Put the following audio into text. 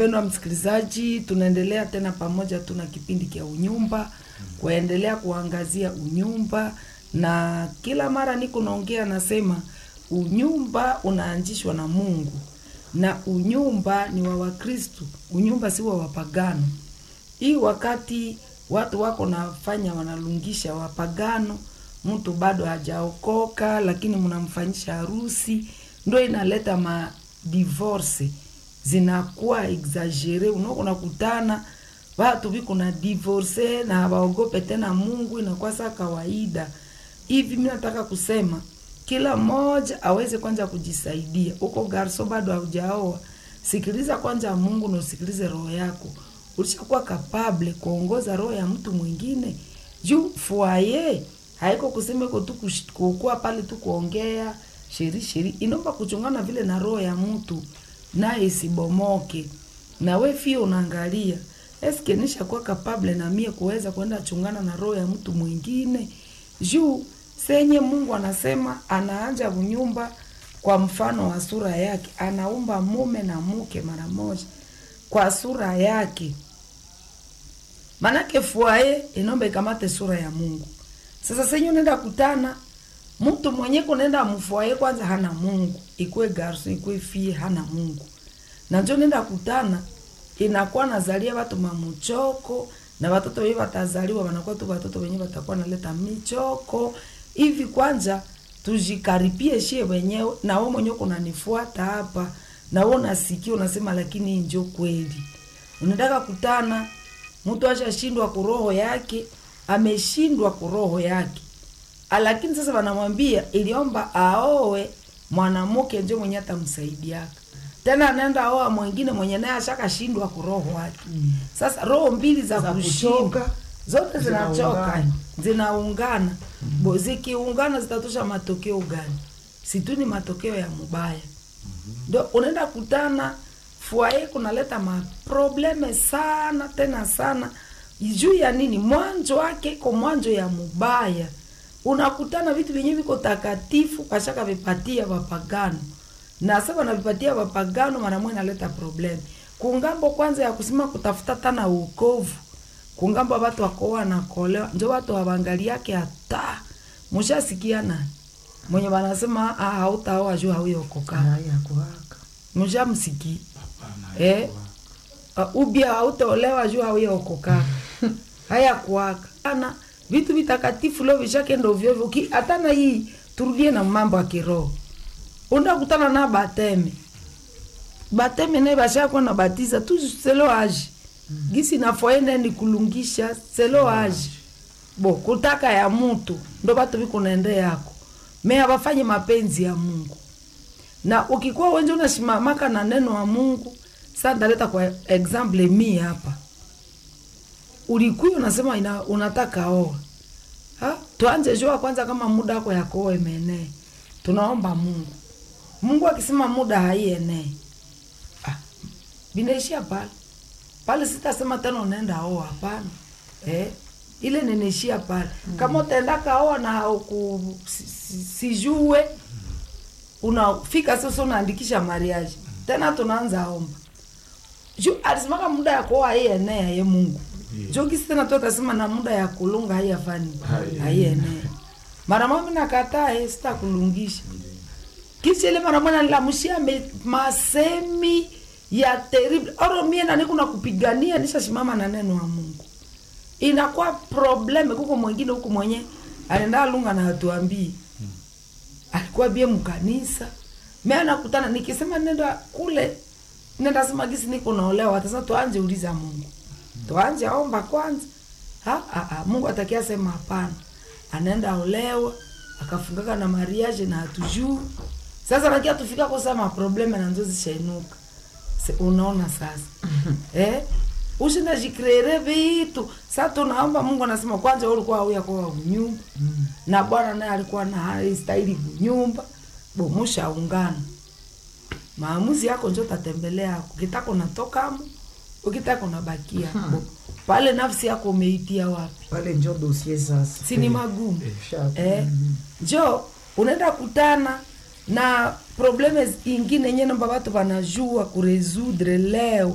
mpendwa msikilizaji tunaendelea tena pamoja tuna kipindi cha unyumba kuendelea kuangazia unyumba na kila mara niko naongea nasema unyumba unaanzishwa na mungu na unyumba ni wa wakristu unyumba si wa wapagano hii wakati watu wako nafanya wanalungisha wapagano mtu bado hajaokoka lakini mnamfanyisha harusi ndo inaleta ma divorce zinakuwa exagere unako nakutana watu viko na divorce na hawaogope tena mungu inakuwa saa kawaida hivi mi nataka kusema kila mmoja aweze kwanza kujisaidia uko garso bado haujaoa sikiliza kwanza mungu na usikilize roho yako ulishakuwa kapable kuongoza roho ya mtu mwingine juu fuaye haiko kusema iko tu kush- kukuwa pale tu kuongea sheri sheri inaomba kuchungana vile na roho ya mtu naye isibomoke na we fia unaangalia eske nishakuwa kapable na mie kuweza kwenda chungana na roho ya mtu mwingine juu senye mungu anasema anaanja unyumba kwa mfano wa sura yake anaumba mume na mke mara moja kwa sura yake manake fuaye inomba ikamate sura ya mungu sasa senye unaenda kutana mtu mwenye kunaenda mfuaye kwanza hana mungu ikwe garso ikwe fie hana mungu na njo nenda kutana inakuwa nazalia watu mamuchoko na watoto wenye watazaliwa wanakuwa tu watoto wenye watakuwa naleta michoko hivi kwanza tujikaripie shie wenyewe na we mwenyewe kunanifuata hapa na we unasikia unasema lakini hii njo kweli unataka kutana mtu ashashindwa kuroho yake ameshindwa kuroho yake Ah, lakini sasa wanamwambia iliomba aowe mwanamke njo mwenye atamsaidiaka tena anaenda aoa mwingine mwenye naye ashakashindwa kuroho wake mm. sasa roho mbili za, Za kushinda kuchoka, zote zinachoka zinaungana. zinaungana mm. zikiungana zitatosha matokeo gani situ ni matokeo ya mubaya ndo unaenda kutana fuaye kunaleta maprobleme sana tena sana juu ya nini mwanzo wake iko mwanzo ya mubaya unakutana vitu vyenye viko takatifu kashaka vipatia wapagano na sasa wanavipatia wapagano maramwe inaleta probleme kungambo kwanza ya kusema kutafuta tana uokovu kungambo watu wakoa nakolewa njo watu wawangaliake hata mushasikia nani mwenye wanasema "Ah, hautaoa juu hauyokoka haya kuhaka mshamsiki eh? uh, ubia hautaolewa juu hauyaokoka haya kuaka ana vitu vitakatifu leo vishakenda ovyoovyo Uki- hata na hii turudie na mambo ya kiroho undakutana na bateme bateme naye bashakuwa na batiza tu selo aji gisi nafoenda ni kulungisha selo aji bo kutaka ya mutu ndo batu bikunaende yako me abafanye mapenzi ya mungu na ukikuwa wenje unasimamaka na neno wa mungu sa ndaleta kwa example mi hapa ulikuwa unasema ina, unataka oa ha? tuanze jua kwanza kama muda wako ya kuoa imeenee tunaomba mungu mungu akisema muda haienee ah, vinaishia pale pale sitasema tena unaenda oa hapana eh? ile ninaishia pale mm. kama utaendaka oa na hauku si- si- sijue unafika sasa unaandikisha mariage tena tunaanza omba juu alisimaka muda ya kuoa haienea ye mungu yeah. juu kisi tena tu atasema na muda ya kulunga haiyafani haienea mara mami nakatae sitakulungisha kisha ile mara mwana nilamushia me- masemi ya terrible oro mie nani kuna kupigania nishasimama na neno wa mungu inakuwa probleme kuko mwingine huku mwenye anaenda lunga na hatuambii alikuwa bie mkanisa me anakutana nikisema nenda kule nenda sema gisi niko naolewa sasa tuanje uliza mungu tuanje omba kwanza ha, ha, ha. mungu atakia sema hapana anaenda olewa akafungaka na mariage na hatujuu sasa nakia tufika kusema probleme na nzo zishainuka Se- unaona sasa eh? ushinda jikreere vitu sa tunaomba mungu anasema kwanza wewe ulikuwa auya kwa nyumba mm. na bwana naye alikuwa na haistahili nyumba bo mushaungana maamuzi yako njo tatembelea yako ukitaka unatokamo ukitaka unabakia bo pale nafsi yako umeitia wapi pale njo dosie sasa si ni magumu Sharp. eh, njo unaenda kutana na probleme ingine yenye namba watu wanajua kuresudre leo